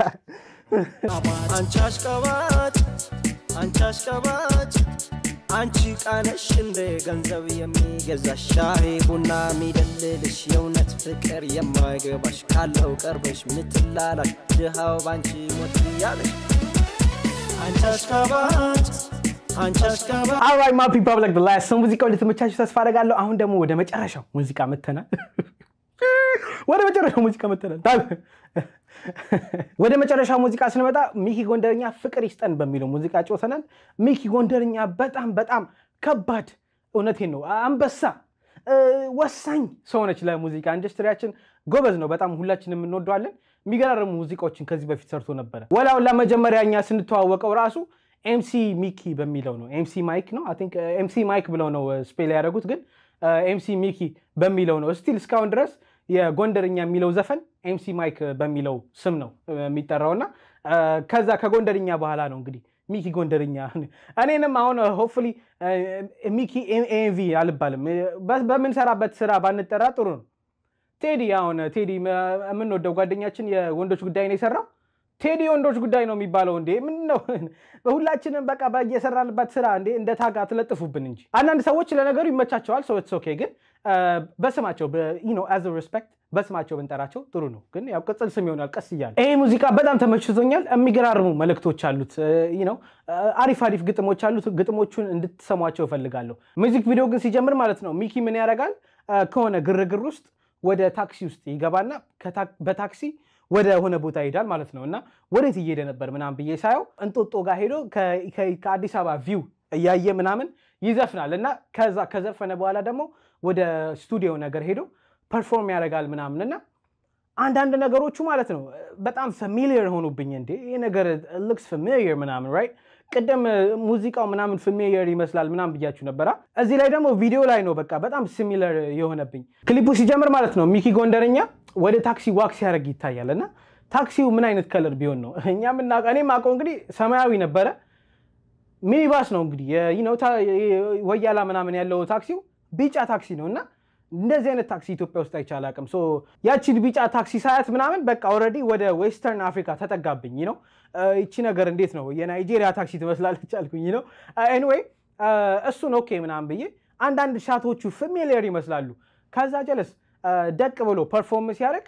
አንቺ አሽቃባጭ አንቺ አሽቃባጭ አንቺ ቃነሽ እንደ ገንዘብ የሚገዛሽ ሻይ ቡና የሚደልልሽ የእውነት ፍቅር የማይገባሽ ካለው ቀርበሽ ምትላላሽ ድሃው ባንቺ ሞት ያለሽ አንቺ አሽቃባጭ አንቺ አሽቃባጭ አራይ ማ ፒፕል ላይክ ላስት ሰው ሙዚቃው እንደተመቻችሁ ተስፋ አደርጋለሁ። አሁን ደግሞ ወደ መጨረሻው ሙዚቃ መተናል። ወደ መጨረሻው ሙዚቃ መተናል። ወደ መጨረሻው ሙዚቃ ስንመጣ ሚኪ ጎንደርኛ ፍቅር ይስጠን በሚለው ሙዚቃ ጮተናል። ሚኪ ጎንደርኛ በጣም በጣም ከባድ እውነቴን ነው አንበሳ ወሳኝ ሰው ነች ለሙዚቃ ኢንዱስትሪያችን። ጎበዝ ነው በጣም ሁላችንም እንወደዋለን። የሚገራርሙ ሙዚቃዎችን ከዚህ በፊት ሰርቶ ነበረ። ወላውላ መጀመሪያ እኛ ስንተዋወቀው ራሱ ኤምሲ ሚኪ በሚለው ነው። ኤምሲ ማይክ ነው አይ ቲንክ ኤምሲ ማይክ ብለው ነው ስፔል ያደረጉት፣ ግን ኤምሲ ሚኪ በሚለው ነው ስቲል እስካሁን ድረስ የጎንደርኛ የሚለው ዘፈን ኤምሲ ማይክ በሚለው ስም ነው የሚጠራውና ከዛ ከጎንደርኛ በኋላ ነው እንግዲህ ሚኪ ጎንደርኛ። እኔንም አሁን ሆፕፉሊ ሚኪ ኤምቪ አልባልም። በምንሰራበት ስራ ባንጠራ ጥሩ ነው። ቴዲ አሁን ቴዲ የምንወደው ጓደኛችን የወንዶች ጉዳይ ነው የሰራው ቴዲ ወንዶች ጉዳይ ነው የሚባለው እንዴ? ምን ነው ሁላችንም በቃ በየሰራንበት ስራ እንዴ እንደ ታጋ ትለጥፉብን እንጂ። አንዳንድ ሰዎች ለነገሩ ይመቻቸዋል። ሰው ኦኬ፣ ግን በስማቸው አዝ ሪስፔክት በስማቸው ብንጠራቸው ጥሩ ነው። ግን ያው ቅጽል ስም ይሆናል ቀስ እያለ። ይሄ ሙዚቃ በጣም ተመችቶኛል። የሚገራርሙ መልእክቶች አሉት፣ ነው አሪፍ አሪፍ ግጥሞች አሉት። ግጥሞቹን እንድትሰሟቸው እፈልጋለሁ። ሚዚክ ቪዲዮ ግን ሲጀምር ማለት ነው ሚኪ ምን ያደርጋል? ከሆነ ግርግር ውስጥ ወደ ታክሲ ውስጥ ይገባና በታክሲ ወደ ሆነ ቦታ ይሄዳል ማለት ነው። እና ወዴት እየሄደ ነበር ምናምን ብዬ ሳየው እንጦጦ ጋር ሄዶ ከአዲስ አበባ ቪው እያየ ምናምን ይዘፍናል። እና ከዛ ከዘፈነ በኋላ ደግሞ ወደ ስቱዲዮ ነገር ሄዶ ፐርፎርም ያደርጋል ምናምን እና አንዳንድ ነገሮቹ ማለት ነው በጣም ፋሚሊየር ሆኑብኝ። እንዴ ይህ ነገር ልክስ ፋሚሊየር ምናምን ራይት ቅድም ሙዚቃው ምናምን ፋሚሊየር ይመስላል ምናምን ብያችሁ ነበራ። እዚህ ላይ ደግሞ ቪዲዮ ላይ ነው በቃ በጣም ሲሚለር የሆነብኝ። ክሊፑ ሲጀምር ማለት ነው ሚኪ ጎንደርኛ ወደ ታክሲ ዋክ ሲያደርግ ይታያል እና ታክሲው ምን አይነት ከለር ቢሆን ነው እኛ ምናውቀው? እኔ የማውቀው እንግዲህ ሰማያዊ ነበረ። ሚኒባስ ነው እንግዲህ ወያላ ምናምን ያለው ታክሲው ቢጫ ታክሲ ነው እና እንደዚህ አይነት ታክሲ ኢትዮጵያ ውስጥ አይቼ አላውቅም። ያቺን ቢጫ ታክሲ ሳያት ምናምን በቃ ኦልሬዲ ወደ ዌስተርን አፍሪካ ተጠጋብኝ ነው። ይቺ ነገር እንዴት ነው የናይጄሪያ ታክሲ ትመስላለች አልኩኝ ነው። ኤኒዌይ እሱን ኦኬ ምናምን ብዬ አንዳንድ ሻቶቹ ፋሚሊየር ይመስላሉ። ከዛ ጀለስ ደቅ ብሎ ፐርፎርም ሲያደርግ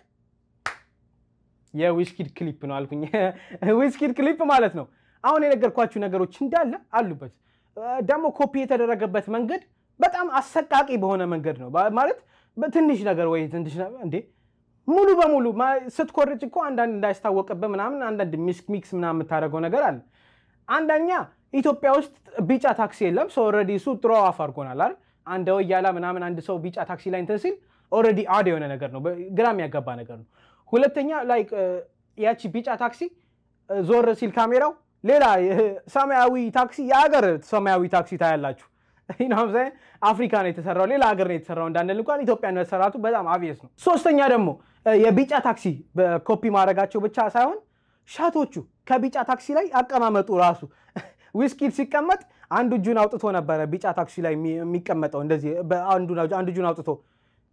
የዊስኪድ ክሊፕ ነው አልኩኝ። ዊስኪድ ክሊፕ ማለት ነው። አሁን የነገርኳችሁ ነገሮች እንዳለ አሉበት። ደግሞ ኮፒ የተደረገበት መንገድ በጣም አሰቃቂ በሆነ መንገድ ነው ማለት በትንሽ ነገር ወይ ትንሽ እንዴ ሙሉ በሙሉ ስትኮርጭ እኮ አንዳንድ እንዳይስታወቅብህ ምናምን አንዳንድ ሚክስ ምናምን የምታደርገው ነገር አለ። አንደኛ ኢትዮጵያ ውስጥ ቢጫ ታክሲ የለም። ሰው ኦልሬዲ እሱ ጥሩ አፍ አድርጎናል አይደል? አንድ ወያላ ምናምን አንድ ሰው ቢጫ ታክሲ ላይ እንትን ሲል ኦልሬዲ አድ የሆነ ነገር ነው፣ ግራ የሚያጋባ ነገር ነው። ሁለተኛ ላይ ያቺ ቢጫ ታክሲ ዞር ሲል ካሜራው ሌላ ሰማያዊ ታክሲ የሀገር ሰማያዊ ታክሲ ታያላችሁ። አፍሪካ ነው የተሰራው፣ ሌላ ሀገር ነው የተሰራው እንዳንል እንኳን ኢትዮጵያ መሰራቱ በጣም አብየስ ነው። ሶስተኛ ደግሞ የቢጫ ታክሲ በኮፒ ማድረጋቸው ብቻ ሳይሆን ሻቶቹ ከቢጫ ታክሲ ላይ አቀማመጡ ራሱ ዊስኪድ ሲቀመጥ አንዱ እጁን አውጥቶ ነበረ ቢጫ ታክሲ ላይ የሚቀመጠው እንደዚህ አንዱ እጁን አውጥቶ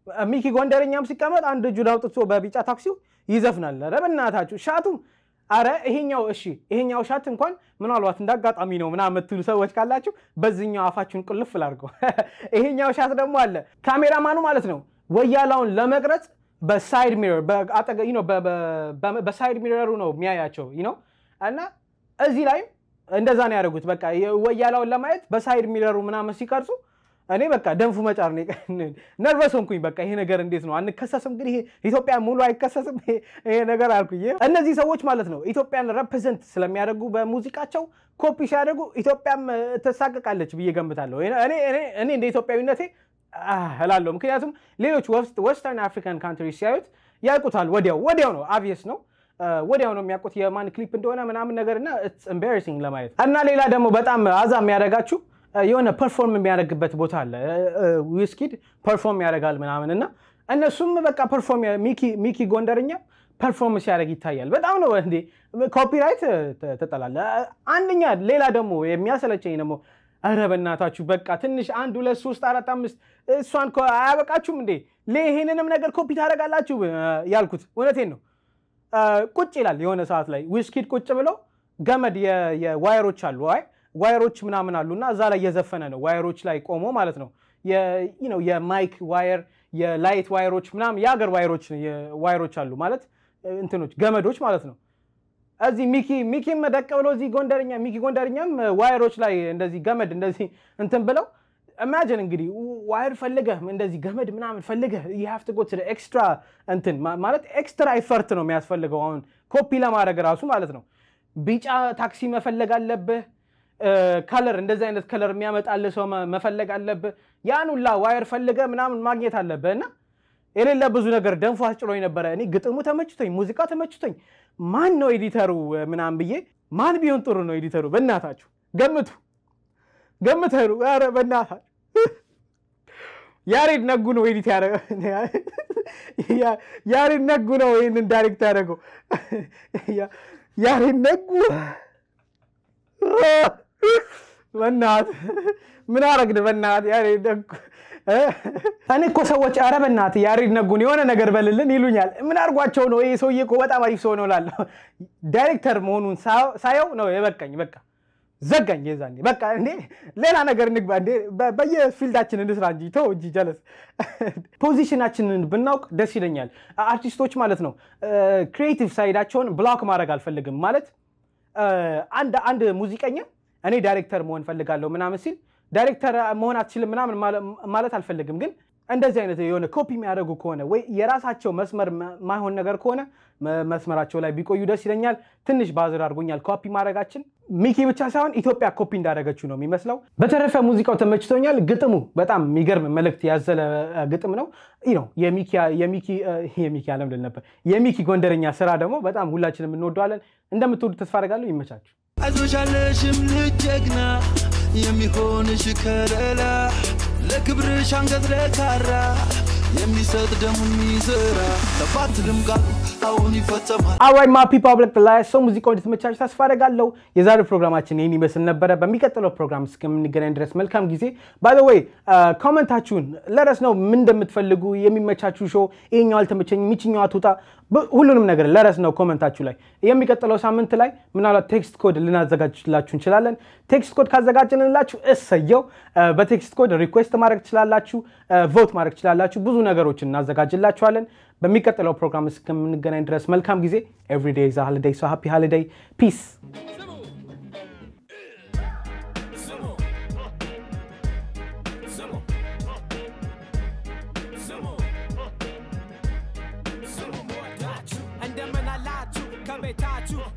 ሚኪ ጎንደረኛም ሲቀመጥ አንድ እጁን አውጥቶ በቢጫ ታክሲው ይዘፍናል። ኧረ በእናታችሁ ሻቱም አረ ይሄኛው እሺ ይሄኛው ሻት እንኳን ምናልባት እንዳጋጣሚ ነው ምናምን የምትሉ ሰዎች ካላችሁ በዚህኛው አፋችሁን ቁልፍ ላድርገው። ይሄኛው ሻት ደግሞ አለ ካሜራማኑ ማለት ነው ወያላውን ለመቅረጽ በሳይድ ሚረር በአጠገ- you know፣ በ- በ- በ- በሳይድ ሚረሩ ነው የሚያያቸው you know። እና እዚህ ላይም እንደዛ ነው ያደረጉት። በቃ ወያላውን ለማየት በሳይድ ሚረሩ ምናምን ሲቀርጹ እኔ በቃ ደንፉ መጫር ነው ነርቨስ ሆንኩኝ። በቃ ይሄ ነገር እንዴት ነው አንከሰስም? እንግዲህ ይሄ ኢትዮጵያ ሙሉ አይከሰስም ይሄ ይሄ ነገር አልኩኝ። እነዚህ ሰዎች ማለት ነው ኢትዮጵያን ረፕሬዘንት ስለሚያደርጉ በሙዚቃቸው ኮፒ ሲያደርጉ ኢትዮጵያም እ፣ ትሳቀቃለች ብዬ ገምታለሁ። እኔ እኔ- እኔ እንደ ኢትዮጵያዊነቴ አህ እላለሁ። ምክንያቱም ሌሎች ወስተርን አፍሪካን ካንትሪ ሲያዩት ያውቁታል። ወዲያው ወዲያው ነው አብየስ ነው እ፣ ወዲያው ነው የሚያውቁት የማን ክሊፕ እንደሆነ ምናምን ነገር እና ኤምባራሲንግ ለማየት እና ሌላ ደግሞ በጣም አዛ የሚያደርጋችሁ እ፣ የሆነ ፐርፎርም የሚያደርግበት ቦታ አለ። ዊስኪድ ፐርፎርም ያደርጋል ምናምን እና እነሱም በቃ ፐርፎርም ሚኪ- ሚኪ ጎንደርኛ ፐርፎርም ሲያደርግ ይታያል። በጣም ነው እንዴ ኮፒራይት ትጠላለ። አንደኛ ሌላ ደግሞ የሚያሰለቸኝ ደግሞ ኧረ በእናታችሁ በቃ ትንሽ አንድ ሁለት ሶስት አራት አምስት እሷን ኮ- አያበቃችሁም እንዴ ሌ- ይሄንንም ነገር ኮፒ ታደርጋላችሁ እ፣ ያልኩት እውነቴን ነው። እ፣ ቁጭ ይላል የሆነ ሰዓት ላይ ዊስኪድ ቁጭ ብሎ ገመድ የ- የዋየሮች አሉ አይ ዋየሮች ምናምን አሉ እና እዛ ላይ እየዘፈነ ነው ዋየሮች ላይ ቆሞ ማለት ነው የ- you know የማይክ ዋየር የላይት ዋየሮች ምናምን የሀገር ዋየሮች ዋየሮች አሉ ማለት እ፣ እንትኖች ገመዶች ማለት ነው እዚህ ሚኪ ሚኪም ደቅ ብሎ እዚህ ጎንደርኛ ሚኪ ጎንደርኛም እ፣ ዋየሮች ላይ እንደዚህ ገመድ እንደዚህ እንትን ብለው ኢማጂን እንግዲህ ዋየር ፈልገህ እንደዚህ ገመድ ምናምን ፈልገህ የሀፍት ጎ ኤክስትራ እንትን ማ- ማለት ኤክስትራ ኤፈርት ነው የሚያስፈልገው አሁን ኮፒ ለማድረግ ራሱ ማለት ነው ቢጫ ታክሲ መፈለግ አለብህ ከለር እንደዚህ አይነት ከለር የሚያመጣልህ ሰው መ- መፈለግ አለብህ ያን ሁላ ዋየር ፈልገህ ምናምን ማግኘት አለብህ እና የሌለ ብዙ ነገር ደንፎ አስጭሎኝ ነበረ እኔ ግጥሙ ተመችቶኝ ሙዚቃ ተመችቶኝ ማን ነው ኤዲተሩ እ፣ ምናምን ብዬ ማን ቢሆን ጥሩ ነው ኤዲተሩ በእናታችሁ ገምቱ ገምተሩ ኧረ በእናታችሁ ያሬድ ነጉ ነው ኤዲት ያደረገው ያ- ያሬድ ነጉ ነው ይህንን ዳይሬክት ያደረገው ያ- ያሬድ ነጉ በናት ምን አረግን በናት ያሬድ ነጉ እ? እኔ እኮ ሰዎች ኧረ በናት ያሬድ ነጉን የሆነ ነገር በልልን ይሉኛል ምን አድርጓቸው ነው ይሄ ሰውዬ እኮ በጣም አሪፍ ሰው ነው ላለሁ ዳይሬክተር መሆኑን ሳ- ሳየው ነው የበቃኝ በቃ ዘጋኝ የዛኔ በቃ እንዴ ሌላ ነገር እንግባ እንዴ በ- በየፊልዳችን እንስራ እንጂ ተው እንጂ ጀለስ ፖዚሽናችንን ብናውቅ ደስ ይለኛል አርቲስቶች ማለት ነው ክሪኤቲቭ ሳይዳቸውን ብሎክ ማድረግ አልፈልግም ማለት እ፣ አንድ አንድ ሙዚቀኛ እኔ ዳይሬክተር መሆን ፈልጋለሁ ምናምን ሲል ዳይሬክተር መሆን አትችልም ምናምን ማለ- ማለት አልፈልግም ግን እንደዚህ አይነት የሆነ ኮፒ የሚያደርጉ ከሆነ ወይ የራሳቸው መስመር ማ- ማይሆን ነገር ከሆነ መ- መስመራቸው ላይ ቢቆዩ ደስ ይለኛል። ትንሽ ባዝር አድርጎኛል ኮፒ ማድረጋችን። ሚኪ ብቻ ሳይሆን ኢትዮጵያ ኮፒ እንዳደረገችው ነው የሚመስለው። በተረፈ ሙዚቃው ተመችቶኛል። ግጥሙ በጣም የሚገርም መልእክት ያዘለ እ፣ ግጥም ነው። ይህ ነው የሚኪ የሚኪ እ፣ የሚኪ አለም ልል ነበር። የሚኪ ጎንደረኛ ስራ ደግሞ በጣም ሁላችንም እንወደዋለን። እንደምትወዱ ተስፋ አደርጋለሁ። ይመቻችሁ። አይዞሻለሽም ልጅ ጀግና የሚሆንሽ ከለላ ለክብርሽ አንገት ለካራ የሚሰጥ ደሙ የሚዘራ ተፋትልም ቃሉ አሁን ይፈጸማል አራይ ማ ፒፕል ኦፍ ብላክ ላይ ሰው ሙዚቃው እንድትመቻችሁ ተስፋ አደርጋለሁ። የዛሬው ፕሮግራማችን ይህን ይመስል ነበረ። በሚቀጥለው ፕሮግራም እስከምንገናኝ ድረስ መልካም ጊዜ። ባይ ወይ ኮመንታችሁን ለረስ ነው ምን እንደምትፈልጉ የሚመቻችሁ ሾው፣ ይሄኛው አልተመቸኝ፣ የሚችኛው አትውጣ፣ ብ- ሁሉንም ነገር ለረስ ነው ኮመንታችሁ ላይ። የሚቀጥለው ሳምንት ላይ ምናልባት ቴክስት ኮድ ልናዘጋጅላችሁ እንችላለን። ቴክስት ኮድ ካዘጋጀንላችሁ እሰየው። እ፣ በቴክስት ኮድ ሪኩዌስት ማድረግ ትችላላችሁ፣ ቮት ማድረግ ትችላላችሁ። ብዙ ነገሮችን እናዘጋጅላችኋለን። በሚቀጥለው ፕሮግራም እስከምንገናኝ ድረስ መልካም ጊዜ። ኤቭሪዴይ ዛ ሃሊዴይ ሶ ሃፒ ሃሊዴይ ፒስ እንደምን አላችሁ ከቤታችሁ